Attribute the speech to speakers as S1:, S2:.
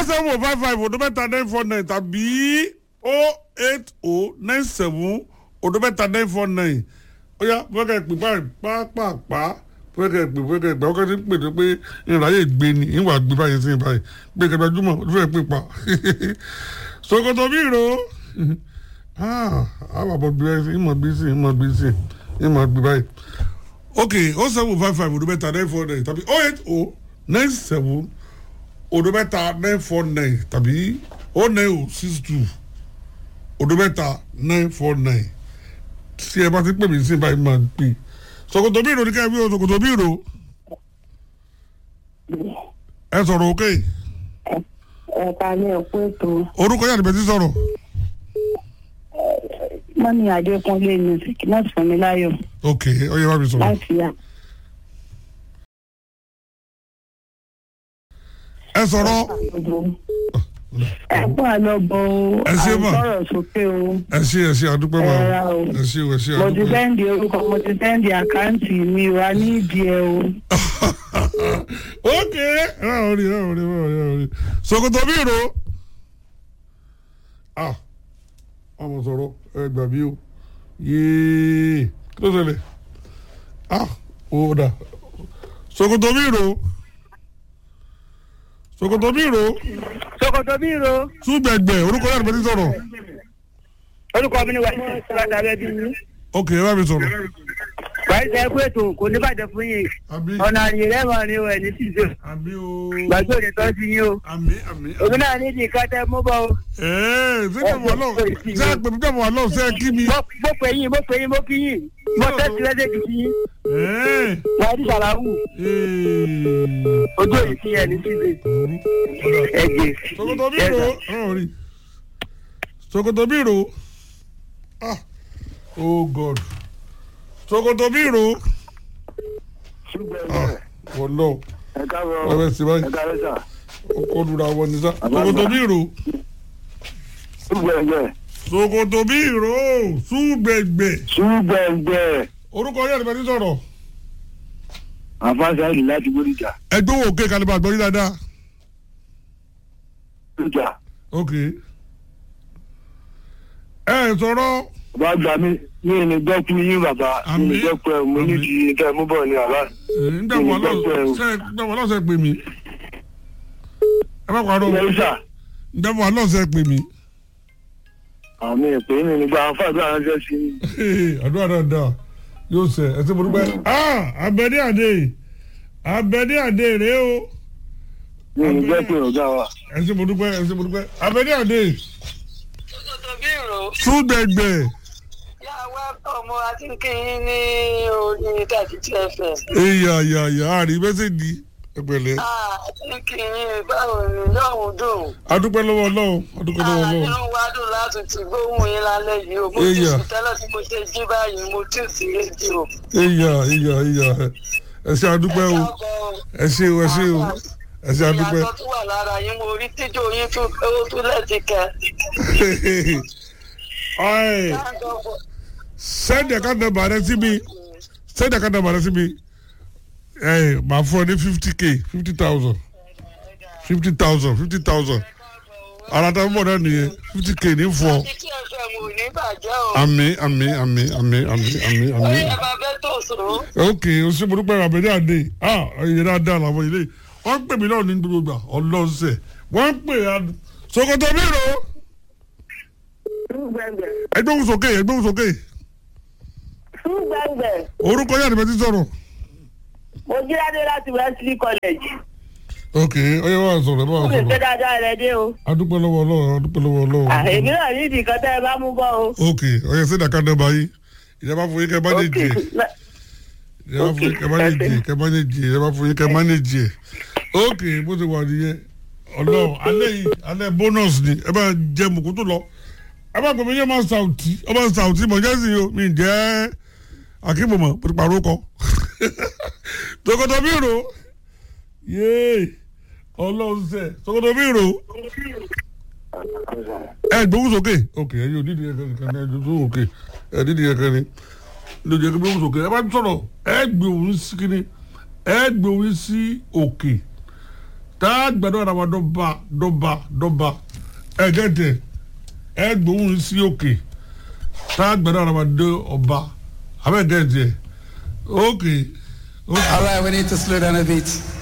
S1: seven five five odo mẹ́ta nine four nine tàbí o eight o nine seven odo mẹ́ta nine four nine ó yá fẹ́kẹ̀ pè báyìí pápápá fẹ́kẹ̀ pè fẹ́kẹ̀ pè ọkọ̀ tí ń pè tó pé ìrìnàyè gbé ni ìwà gbé báyìí sí báyìí gbé kẹgbẹ́júmọ̀ ó fẹ́ pè pa sokoto bí ro àwọn àbọ̀ bí báyìí ìmọ̀ bí sí ìmọ̀ bí sí ìmọ̀ bí báyìí ok o seven five five odo mẹ́ta nine four nine tàbí o eight o nine seven odo mẹ́ta nine four nine tàbí o nine o six two odo mẹ́ta nine four nine tí ẹ bá ti pè mí sí báyìí máa pè sokoto bí ro ní káyọ̀ bí o sokoto bí ro ẹ sọ̀rọ̀ òkè
S2: ẹ̀ka ní ẹ̀kú ètò
S1: orúkọ yàrá ìbẹ̀tí sọ̀rọ̀
S2: mọ́ni adékúnlé music láti fún mi láyọ̀
S1: ok ọyẹ bá mi sọ̀rọ̀
S2: láti yà.
S1: ẹ sọ̀rọ̀
S2: ẹ̀kú àlọ́bọ̀ o
S1: Ẹ ṣé mà.
S2: àìsọ̀rọ̀ sókè o
S1: ẹ ṣe ẹ ṣe àdúpẹ́ máa
S2: Ẹ ra o.
S1: ẹ ṣe ẹ ṣe
S2: mo ti
S1: àdúpẹ́.
S2: sẹ́ndì orúkọ mo ti sẹ́ndì àkáǹtì mi wá ní ìdí ẹ o.
S1: ok ẹ ò rí ẹ ò rí ẹ ò rí ẹ ò rí sokoto bí ro ah ọmọ sọ̀rọ̀ ẹ gbà bí o yéé kí ló ṣẹlẹ̀ ah ó dà sokoto bí ro sokoto bí ro
S3: sokoto bí ro
S1: túgbẹ̀gbẹ̀ orúkọ yàrá ìbẹ̀tí sọ̀rọ̀
S3: orúkọ mi ni wàá ṣe ìṣúra rẹ bí yín
S1: ok ẹ bá mi sọ̀rọ̀
S3: wàá ṣe ẹkú ètò kò ní bàjẹ́ fún yín
S1: àmì
S3: ọ̀nà àyè rẹ́wọ̀n ni ẹ̀ ní tìṣe
S1: àmì o
S3: gbàgbé òní tó ti yín o
S1: àmì àmì àmì.
S3: òun náà ní ìdí kátẹ́ mú bọ́ o
S1: ẹ̀ẹ́ ṣé kẹ́mọ̀ ọlọ́run ṣé àpèmí kẹ́mọ̀ ọlọ́run ṣé kí mi.
S3: Mo- mo pè yín mo pè yín mo kí yín mo tẹ́sí lẹ́sẹ̀kì sí yín
S1: ẹ̀ẹ́
S3: wàá di sàlàwù
S1: ẹ̀ẹ́
S3: ojú òyìn sí ẹ̀ ní tìṣe ẹ̀jẹ̀
S1: sokoto biro ọ̀hún rí sokoto biro ah oh god sokoto biro ah wọlọ
S4: ẹ káàbọ̀
S1: ọbẹ̀ sí báyìí
S4: ẹ káàbọ̀ sà
S1: ọkọ lura wọn ni sá sokoto biro
S4: ṣùgbẹ́gbẹ́
S1: sokoto biro súgbẹgbẹ
S4: ṣùgbẹ́gbẹ́
S1: orúkọ yẹn nípa ti sọ̀rọ̀
S4: àfáàṣà ìlú láti gbóríjà
S1: ẹgbẹ́ wo òkè kálíbà gbọ́ yín dáadáa
S4: gbóríjà
S1: ok ẹ sọ̀rọ̀.
S4: bàbá gbà mí mi ò ní gbọ́ fún yín bàbá mi ò ní
S1: Àmín.
S4: gbọ́ pé mo ní
S1: Àmín.
S4: ti kẹ́ ẹ mú bọ̀ ní bàbá
S1: ǹdẹ̀wọ̀ lọ́sẹ̀ pè mí ẹ bá parọ́
S4: ilé ìsà
S1: ǹdẹ̀wọ̀ lọ́sẹ̀ pè mí
S4: àmì ìpè mi nígbà àwọn fàdúrà ránṣẹ́ sí i
S1: àdúrà dáadáa yóò sẹ ẹ ṣe mo dúpẹ́ abẹ́dé àdé abẹ́dé àdé rèé o
S4: mi ò ní gbọ́ pé ọ̀gá wa.
S1: ẹ ṣe mo dúpẹ́ ẹ ṣe mo dúpẹ́ abẹ́dé àdé
S5: sokoto bí ro
S1: súgbẹ̀gbẹ̀
S5: yà wá ọmọ akínkín ní orí thirty two fm.
S1: ìyá ìyá ìyá àrí mẹ́sẹ̀gì ẹgbẹ̀lẹ́
S5: akínkín báwo ni yóò dùn.
S1: adúpẹ́ lọ́wọ́ ọlọ́run adúpẹ́ lọ́wọ́ ọlọ́run
S5: inú wa dùn láti ti gbóhùn yín lálẹ́ yìí o mo ti
S1: Èyà.
S5: sùn tẹ́lẹ̀ tí mo ṣe jí báyìí mo tún sí rédíò.
S1: ìyá ìyá ìyá ẹ ṣe adúpẹ́ o ẹ ṣe o ẹ ṣe o ẹ ṣe adúpẹ́.
S5: ìyàtọ̀ tó wà lára yín mo rí tíjọ yín tún ó tún lẹ́ẹ̀tì kẹ́.
S1: Ọ̀ẹ́, send account number rẹ sí mi send account number rẹ sí mi ẹ màá fún ọ ní fifty k fifty thousand fifty thousand fifty thousand ara tá a mọ̀ náà nìyẹn fifty k ní fún ọ
S5: títí fm ò ní bàjẹ́ o.
S1: àmì àmì àmì àmì àmì àmì àmì.
S5: ẹ bá fẹ́ tó sòrò.
S1: ok o ṣe mo dúpẹ́ àbẹ̀dẹ́ àdé ah ẹ̀yẹ dáadáa làwọn ilé wọ́n ń pè mí náà ní gbogbo gbà ọlọ́sẹ̀ wọ́n ń pè á sokoto mìíràn
S2: ṣùgbẹ́ngbẹ̀
S1: ẹgbẹ́ òun sókè ẹgbẹ́ òun sókè
S2: ṣùgbẹ́ngbẹ̀
S1: orúkọ yàrá ìbẹ́ ti sọ̀rọ̀.
S2: mo jí ládé láti wesley college
S1: ok ọyọ wa sọ̀rọ̀ ẹ bá wa
S2: ó lè ṣe
S1: sọ̀rọ̀
S2: dáadáa rẹ dé o.
S1: adúpẹ́ lọ́wọ́ Ọlọ́run adúpẹ́ lọ́wọ́ Ọlọ́run.
S2: À, èmi náà ní ìdí kan tẹ́ ẹ bá mú bọ́ o.
S1: ok ọyọ sẹdá ká dẹba yìí ìjọba fún yín kẹ bá lè
S2: Ok.
S1: jẹ ìjọba fún yín kẹ bá lè jẹ kẹ bá lè jẹ ìjọba fún yín kẹ bá lè jẹ ok bó ti wà nìyẹn Ọlọ́run alẹ́ yìí alẹ́ bonus ni ẹ bá jẹ mùkútù lọ ẹ bá gbọmọ yẹn máa sàùtì ọba sàùtì mọ jẹsìn o mi jẹ akínbọmọ píparọ kọ tòkòtò mi rò yéé Ọlọ́run sẹ tòkòtò mi rò ẹ gbóhùn sókè ok ẹ yóò dídì ẹkẹ nìkan ní ẹjọ sóhùn òkè ẹ dídì ẹkẹ ni lójú ẹkẹ gbóhùn sókè ẹ bá sọ̀rọ̀ ẹ gbé òun sí kíni ẹ gbé òun sí òkè tá a gbẹdọ̀ ara wa dọ́ba dọ́ba dọ́ba ẹ gẹ́tẹ̀ ẹ gbóhùn sí òkè tá a gbẹdọ̀ ara wa dé ọba abẹ́ gẹ́tẹ̀ ókè ókè.
S6: All right, we need to slow down a bit.